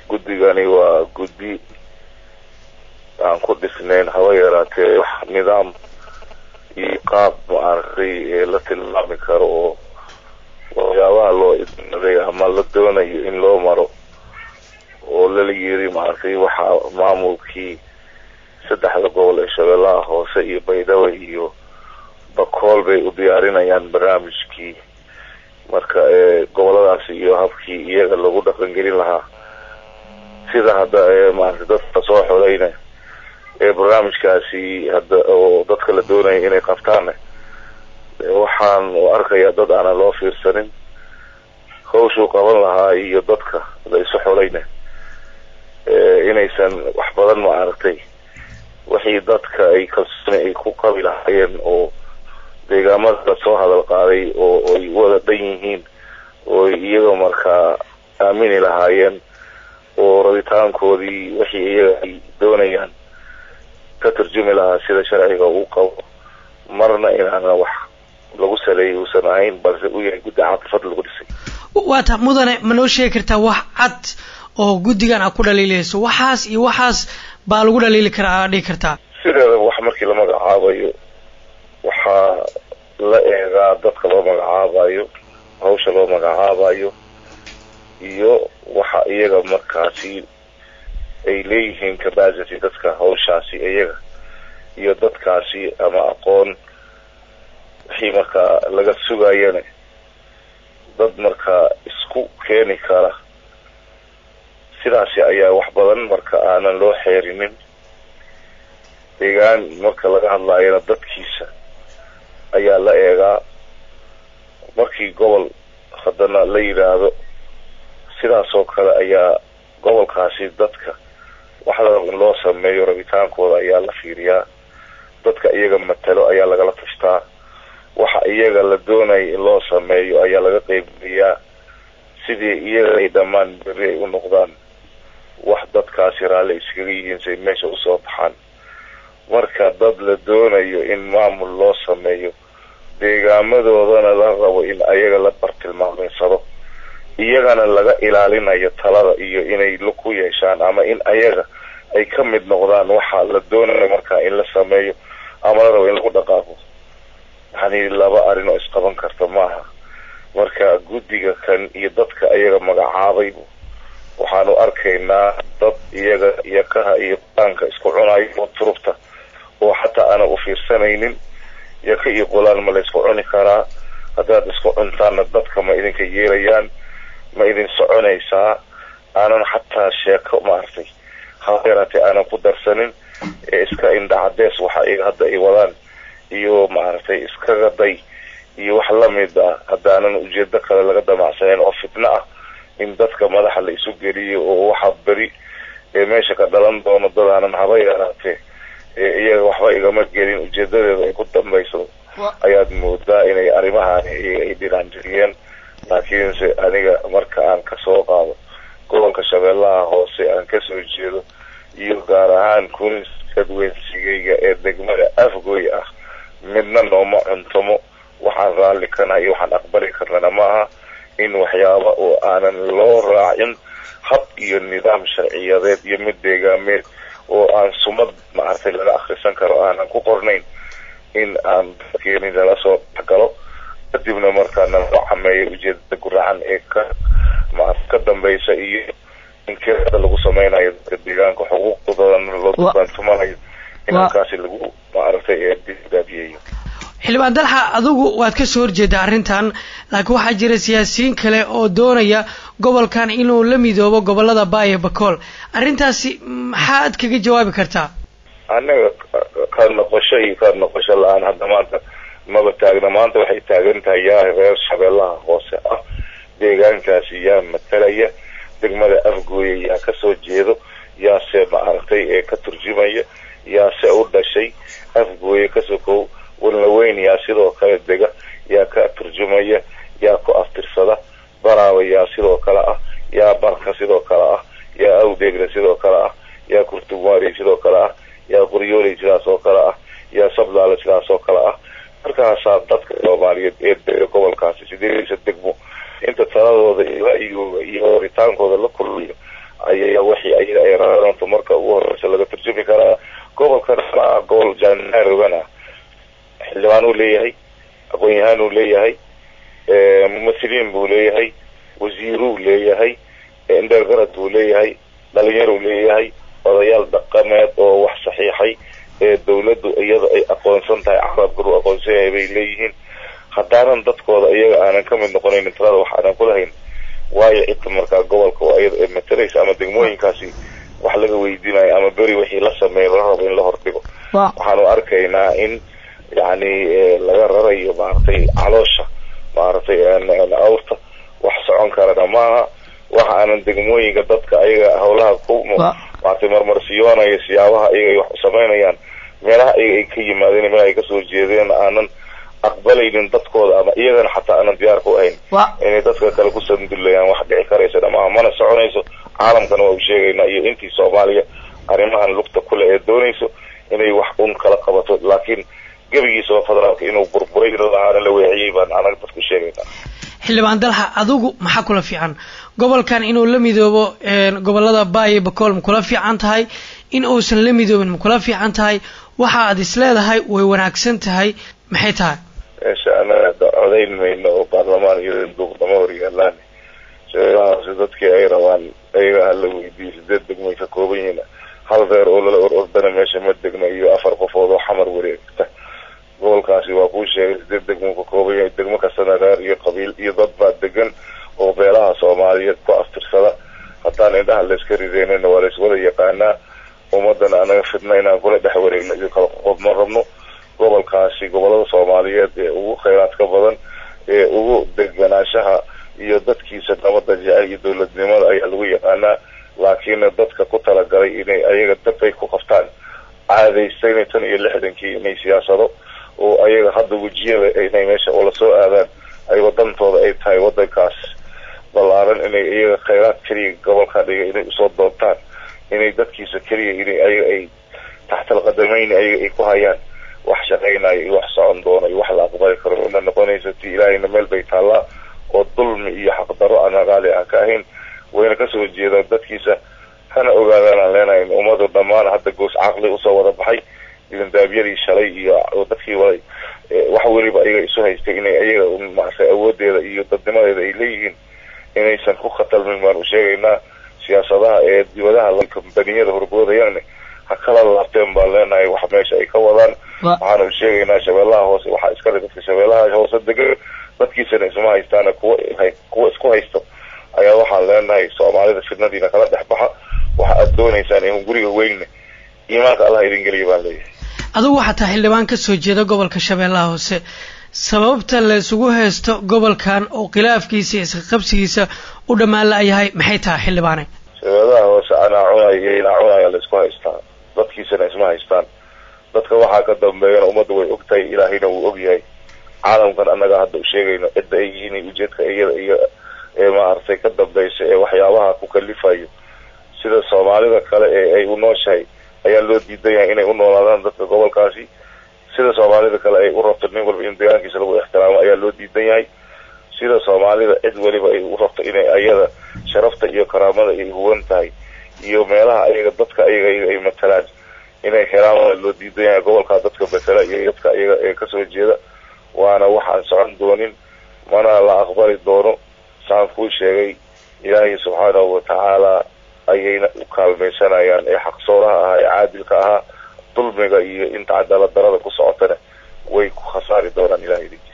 guddigani waa guddi aan ku dhisnayn haba yaraatee wax nidaam iyo qaab maaragtay ee la tilmaami karo oo waxyaabaha loo idmaday ama la doonayo in loo maro oo lala yiri maaragtay waxaa maamulkii saddexda gobol ee shabeellaha hoose iyo baydhabo iyo bakool bay u diyaarinayaan barnaamijkii marka ee goboladaasi iyo habkii iyaga lagu dhaqangelin lahaa sida hadda ee maaragtay dadka soo xolayna ee barnaamijkaasi hadda oo dadka la doonaya inay qabtaanne waxaan u arkayaa dad aanan loo fiirsanin hawshuu qaban lahaa iyo dadka la isu xolayna inaysan wax badan maaragtay wixii dadka ay kalsooni ay ku qabi lahaayeen oo deegaamada soo hadal qaaday oo ay wada dhan yihiin oo iyaga markaa aamini lahaayeen oo rabitaankoodii wixii iyaga ay doonayaan ka turjumi lahaa sida sharciga uu qabo marna inaana wax lagu saleeyay uusan ahayn balse uu yahay guddi caafifad lagu dhisay waata mudane ma noo sheegi kartaa wax cad oo guddigan aad ku dhaliilayso waxaas iyo waxaas baa lagu dhaliili karaa aad dhigi kartaa sideeda wax markii la magacaabayo waxaa la eegaa dadka loo magacaabayo hawsha loo magacaabayo iyo waxa iyaga markaasi ay leeyihiin capacity dadka hawshaasi iyaga iyo dadkaasi ama aqoon wixii markaa laga sugayana dad markaa isku keeni kara sidaasi ayaa wax badan marka aanan loo xeerinin deegaan marka laga hadlaayana dadkiisa ayaa la eegaa markii gobol haddana la yidhaahdo sidaas oo kale ayaa gobolkaasi dadka waxla in loo sameeyo rabitaankooda ayaa la fiiriyaa dadka iyaga matalo ayaa lagala tashtaa waxa iyaga la doonaya in loo sameeyo ayaa laga qeybgeliyaa sidii iyaga ay dhammaan berri ay u noqdaan wax dadkaasi raalli iskaga yihiin say meesha usoo baxaan marka dad la doonayo in maamul loo sameeyo deegaamadoodana la rabo in ayaga la bartilmaamaysado iyagana laga ilaalinayo talada iyo inay ku yeeshaan ama in ayaga ay ka mid noqdaan waxa la doonayo markaa in la sameeyo ama la rabo in lagu dhaqaaqo yani laba arrin oo isqaban karta maaha marka guddiga kan iyo dadka ayaga magacaabay waxaanu arkaynaa dad iyaga yakaha iyo qulaanka isku cunayo oo turubta oo xataa aanan u fiirsanaynin yaka iyo qulaan ma la isku cuni karaa haddaad isku cuntaanna dadka ma idinka yeelayaan ma idin soconaysaa aanan xataa sheeko maaragtay haba yaraatee aanan ku darsanin ee iska indhacadees waxa iyaga hadda ay wadaan iyo maaragtay iskaga day iyo wax lamid ah haddaanan ujeedo kale laga damacsaneyn oo fitno ah in dadka madaxa la isu geliyo oo waxa beri ee meesha ka dhalan doono dadaanan haba yaraatee ee iyaga waxba igama gelin ujeedadeeda ay ku dambayso ayaad moodaa inay arrimahaani ay dhinaanjiriyeen laakiinse aniga marka aan kasoo qaado gobolka shabeellaha hoose aan kasoo jeedo iyo gaar ahaan kunis dadweynsigayga ee degmada afgoy ah midna nooma cuntomo waxaan raalli kanaha iyo waxaan aqbali karnana maaha in waxyaaba oo aanan loo raacin hab iyo nidaam sharciyadeed iyo mid deegaameed oo aan sumad maaragtay laga akrisan karo aanan ku qornayn in aan dadkeeni lala soo dhexgalo kadibna markaa naloo cameeyo ujeedada guracan ee ka ma ka dambaysa iyo in kirada lagu sameynayo dadka deegaanka xuquuqdoodana loo dubaantumanayo in halkaasi lagu maaragtay ee dibaabiyeeyo xildhibaan dalxa adigu waad ka soo horjeedaa arrintan laakiin waxaa jira siyaasiyiin kale oo doonaya gobolkan inuu la midoobo gobolada baayo bakool arrintaasi maxaad kaga jawaabi kartaa annaga ka noqosho iyo ka noqosho la-aan hadda maanta maba taagna maanta waxay taagan tahay yaa reer shabeellaha hoose ah deegaankaasi yaa matalaya degmada afgooya yaa kasoo jeedo yaase maaragtay ee ka turjumaya yaase u dhashay afgooya kasokow walnaweyn yaa sidoo kale dega yaa ka turjumaya yaa ku aftirsada baraaba yaa sidoo kale ah yaa barka sidoo kale ah yaa awdeegna sidoo kale ah yaa kurtugmaari sidoo kale ah yaa qoryooley sidaas oo kale ah yaa sablaale sidaas oo kale ah markaasaa dadka soomaaliyeed ee dega gobolkaasi sideediisa degmo inta taladooda iyo ra'yigooda iyo horitaankooda la kulmay deegaan naarogana xildhibaan uu leeyahay aqoon-yahaan uu leeyahay mumahiliin buu leeyahay wasiiruu leeyahay indheergarad buu leeyahay dhalinyaruu leeyahay odayaal dhaqameed oo wax saxiixay ee dawladdu iyada ay aqoonsan tahay carabkar uu aqoonsan yahay bay leeyihiin haddaanan dadkooda iyaga aanan ka mid noqonaynin talada wax aanan kulahayn waayo cidda markaa gobolka oo iyada ay mataraysa ama degmooyinkaasi wax laga weydiinayo ama beri wixii la sameeya la rabo in la hordhigo waxaanu arkaynaa in yacni laga rarayo maaragtay caloosha maaragtay awrta wax socon karana maaha waxa aanan degmooyinka dadka ayaga hawlaha ku maaragtay marmarsiyoonaya siyaabaha iyaga ay wax samaynayaan meelaha iyaga ay ka yimaadeen meelaha ay kasoo jeedeen aanan aqbalaynin dadkooda ama iyagana xataa aanan diyaar ku ahayn inay dadka kale ku sandulayaan wax dhici karaysa dhamaha mana soconayso caalamkana waa u sheegaynaa iyo intii soomaaliya arrimahan lugta kule ee doonayso inay wax un kala qabato laakiin gebigiisaba federaalka inuu burburay ilaana la weeciyey baan anaga dadku sheegaynaa xildhibaan dalxa adigu maxaa kula fiican gobolkan inuu la midoobo gobolada baayo bakool ma kula fiican tahay in uusan la midoobin ma kula fiican tahay waxa aad is leedahay way wanaagsan tahay maxay tahay meesha anaga codayn mayno oo baarlamaan iyo duuqdama horyaalaan shabeellahaasi dadkii ay rabaan ayaga hala weydiiyo sideed degmay ka kooban yihiin hal reer oo lala or ordana meesha ma degna iyo afar qofood oo xamar wareegta gobolkaasi waa kuu sheegay sideed degmo ka kooban yahay degmo kastana reer iyo qabiil iyo dad baa degan oo beelaha soomaaliyeed ku aftirsada haddaan indhaha layska rideynana waa layswada yaqaanaa ummadana anaga fidna inaan kula dhex wareegno iyo kala qoqob ma rabno gobolkaasi gobolada soomaaliyeed ee ugu khayraadka badan ee ugu deganaanshaha iyo dadkiisa nabada jecel iyo dowladnimada ayaa lagu yaqaanaa laakiinna dadka ku talagalay inay ayaga dabay ku qabtaan caadaystayna tan iyo lixdankii inay siyaasado oo ayaga hadda wejiyada inay meesha ula soo aadaan ay wadantooda ay tahay wadankaas ballaaran inay iyaga khayraad keliya gobolka dhiga inay usoo doontaan inay dadkiisa keliya inay ayaga ay taxtal qadameyn ayaga ay ku hayaan wax shaqaynayo iyo wax socon doono iyo wax la aqbali karo ina noqonaysa ti ilaahayna meel bay taallaa oo dulmi iyo xaqdarro aan raqaali aan ka ahayn wayna kasoo jeedaan dadkiisa hana ogaadaan aan leenahay ummadu dhammaan hadda goos caqli usoo wada baxay idindaabyadii shalay iyo dadkii waday wax weliba ayaga isu haystay inay ayaga maaragtay awoodeeda iyo dadnimadeeda ay leeyihiin inaysan ku khatalmin baan u sheegaynaa siyaasadaha ee dibadaha kambaniyada horboodayaan ha kala laabteen baan leenahay wax meesha ay ka wadaan waxaanu sheegaynaa shabeellaha hoose waxaa iskale dadka shabeellaha hoose degan dadkiisana isma haystaana kuwa kuwa isku haysto ayaa waxaan leenahay soomaalida fidnadiina kala dhex baxa waxa aad doonaysaan in guriga weynne iimaanka allah idin geliya baan leeyahay adigu waxaa taa xildhibaan ka soo jeeda gobolka shabeellaha hoose sababta la isugu haysto gobolkan oo khilaafkiisa iyo isqaqabsigiisa u dhammaan la-yahay maxay tahay xildhibaane shabeellaha hoose anaa cunay iyo inaa cunaya la isku haystaa dadkiisana isma haystaan dadka waxaa ka dambeeyana ummadda way og tahay ilaahayna wuu og yahay caalamkan annaga hadda u sheegayno cidda ay yihiin ujeedka iyada iyo ee maaragtay ka dambaysa ee waxyaabaha ku kalifayo sida soomaalida kale ee ay u nooshahay ayaa loo diidan yahay inay u noolaadaan dadka gobolkaasi sida soomaalida kale ay u rabto nin walba in deegaankiisa lagu ixtiraamo ayaa loo diidan yahay sida soomaalida cid weliba ay u rabto inay ayada sharafta iyo karaamada ay huwan tahay iyo meelaha ayaga dadka ayaga ay matalaan inay helaan loo diidan yahay gobolkaa dadka matala iyo dadka ayaga ee kasoo jeeda waana waxaan socon doonin mana la aqbali doono saan kuu sheegay ilaahay subxaanahu watacaala ayayna u kaalmaysanayaan ee xaqsooraha ahaa ee caadilka ahaa dulmiga iyo inta cadaalad darada ku socotana way ku khasaari doonaan ilahay idin